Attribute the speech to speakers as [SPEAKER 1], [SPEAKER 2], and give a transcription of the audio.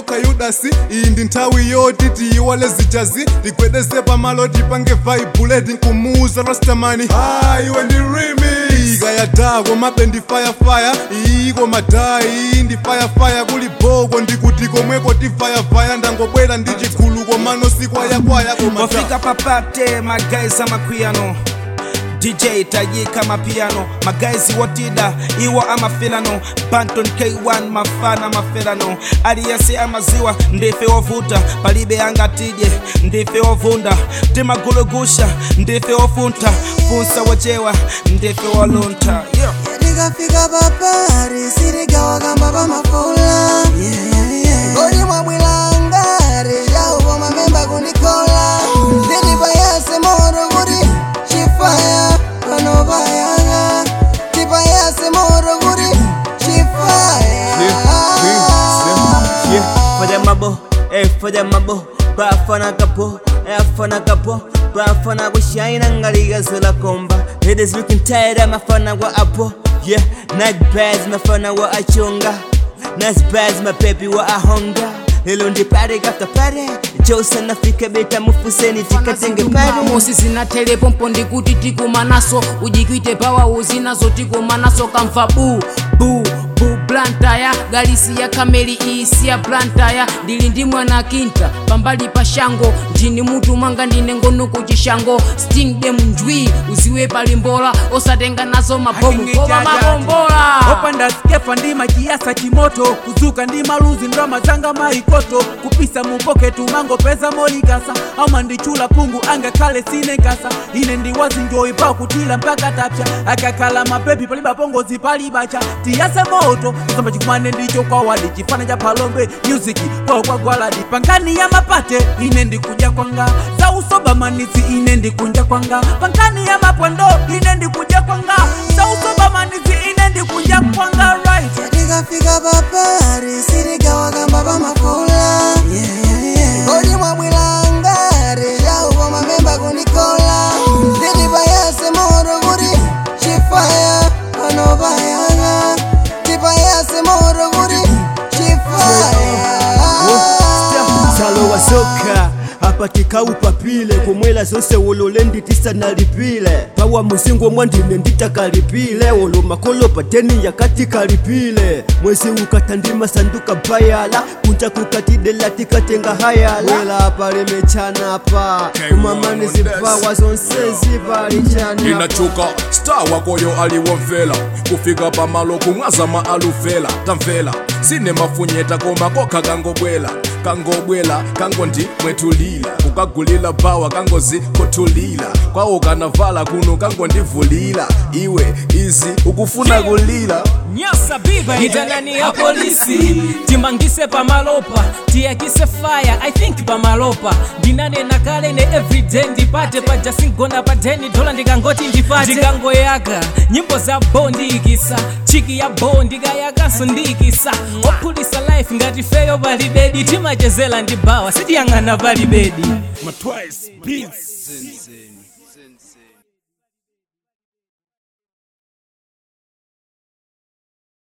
[SPEAKER 1] yokha yudasi iyi ndi nthawi yoti tiyiwale zijazi tigwedeze pamalo tipange vaibuleti nkumuuza rastamani ha iwe ndi rimi ikayadako mabe ndi fayafaya iyiko madaa iyi ndi fayafaya kuli boko ndikuti komweko tifayafaya ndangobwera ndi chigulu komano sikwayakwaya koma
[SPEAKER 2] wafika papate magazi amakwiyano dj tayika mapiano magazi wotida iwo amafilano banton k1 mafana mafelano aliyese amaziwa ndife wovuta palibe angatidye ndife wovunda timagulugusha ndife wofunta funsa wochewa ndife wolunta yeah.
[SPEAKER 3] tikafika papari sirigawa kamba pamafula ngoli mwabwilangari yauko mamemba kunikola nditipayase moro kuti chifaya panopayanga tipayase moro kuti chifaya
[SPEAKER 4] Yeah, for them abo, eh, for them abo, bafana kapo, eh, afana kapo, bafana bushine angaliga zela komba. Ladies looking tired, I'm a fana wa apo. Yeah, night bags, my fana wa achonga. Nice bags, my baby wa ahonga. Lelo ndi party after party, Josa nafika beta mufuseni tikatenge party.
[SPEAKER 5] mosi zinatelepo mpo ndikuti tikumanaso ujikwite pawa uzinazo tikumanaso kamva bu bu bu blantaya galisi ya kameli isi ya blantaya ndili ndi mwana kinta pambali pa shango ndini mutu mwanga ndine ngono kuchishango sting dem njwi uziwe palimbola osatenga nazo mabomu koma mabombola
[SPEAKER 6] opanda skefa ndi machiasa chimoto kuzuka ndi maluzi ndalama zanga maikoto kupisa mupoketu mangopeza molikasa ama ndichula pungu angakhale sine nkasa ine ndiwazinjoyi pakutila mpaka tapya akakhala mapepi paliba pongozi palibacha tiyase moto kusamba chikumane ndicho kwawadi chifana cha palombe music kwawo kwagwaladi pankani ya mapate ine ndikuja kwanga za usobamanisi ine ndikunja kwanga pankani ya mapwendo ine ndikuja kwanga za usobamanisi ine ndikunja kwanga right
[SPEAKER 3] tikafika papari sirigawa kamba pamafula ngoli mwabwilangari yauko mamemba kunikola nditipayase moro kuti chifaya panopayanga tipayase moro kuti chifaya
[SPEAKER 4] Salo wa soka apa tikaupapile kumwela zose wolole nditisa nalipile pawa muzingo mwandine nditakalipile wolo makolo pateni yakati kalipile mwezi ukatandima sanduka bayala kunja kukatidela tikatenga hayala wela apa limechana pa kumamani zipawa zonse zipalichana
[SPEAKER 7] inachuka star wakoyo aliwomvela kufika pamalo kumwazama aluvela tamvela sine mafunyeta koma kokha kangobwela kangobwela kangondi mwetulila kukagulila bawa kangozikhuthulila kwawo kanavala kuno kangondivulila iwe izi ukufuna kulila
[SPEAKER 8] nyasa biba itanani ya polisi timangise pamalopa tiyakise fire i think pamalopa ndinanena kale ne everyday ndipate paja singona pa 10 dola ndikangoti ndipate ndikangoyaka nyimbo za bo ndiyikisa chiki ya bo ndikayakanso ndiyikisa ophulisa life ngati feyo palibedi timachezela ndi bawa sitiyang'ana palibedi
[SPEAKER 7] Matwice beats.